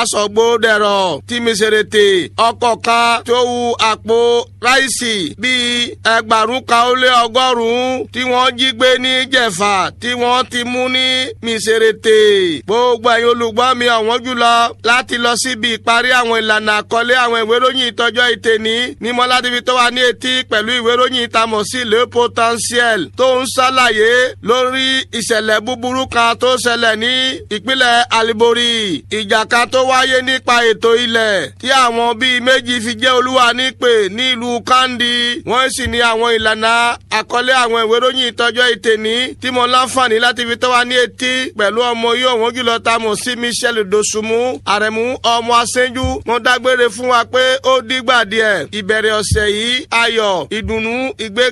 asọ̀gbó dẹ̀rọ̀ tí mi ṣèrètè ọkọ̀ kan tó wu àpò ráìsì bíi ẹgbàrún kan ó lé ọgọ́rùn-ún tí wọ́n jí gbé ní jẹ̀fà tí wọ́n ti mú ní mísèrètè gbogbo ẹ̀yin olùgbọ́ mi ọ̀wọ́n jùlọ láti lọ síbi ìparí àwọn ìlànà àkọlé àwọn ìwé ìròyìn ìtọ́jọ́ ìtẹ̀ní ní mọ́ládébí tó wà ní etí pẹ̀lú ìwé ìròyìn ìtamọ̀ sí le potentiel tó ń ṣàlàyé lórí ìṣẹ̀lẹ̀ búburú kan tó ṣẹlẹ̀ ní ìpínlẹ̀ Alibori ìjà kan tó wáyé nípa ètò ilẹ̀ tí àwọn bíi méjì fi jẹ́ olúwa nípè ní ìlú Kandi wọ́n sì ní àwọn ìlànà àkọlé àwọn ìwé ìròyìn ìtọ́jọ́ ìtẹ̀ní tí mo láǹfààní láti fi tó wà ní etí pẹ̀lú ọmọ yìí ọ̀wọ́n jùlọ tá a mọ̀ sí Michel Dosunmu àrẹ̀mú ọmọ aṣẹ́jú mo dágbére fún wa pé ó dìgbà díẹ̀ ìbẹ̀rẹ̀ ọ̀sẹ̀ yìí ayọ̀ ìdùnnú ìgbé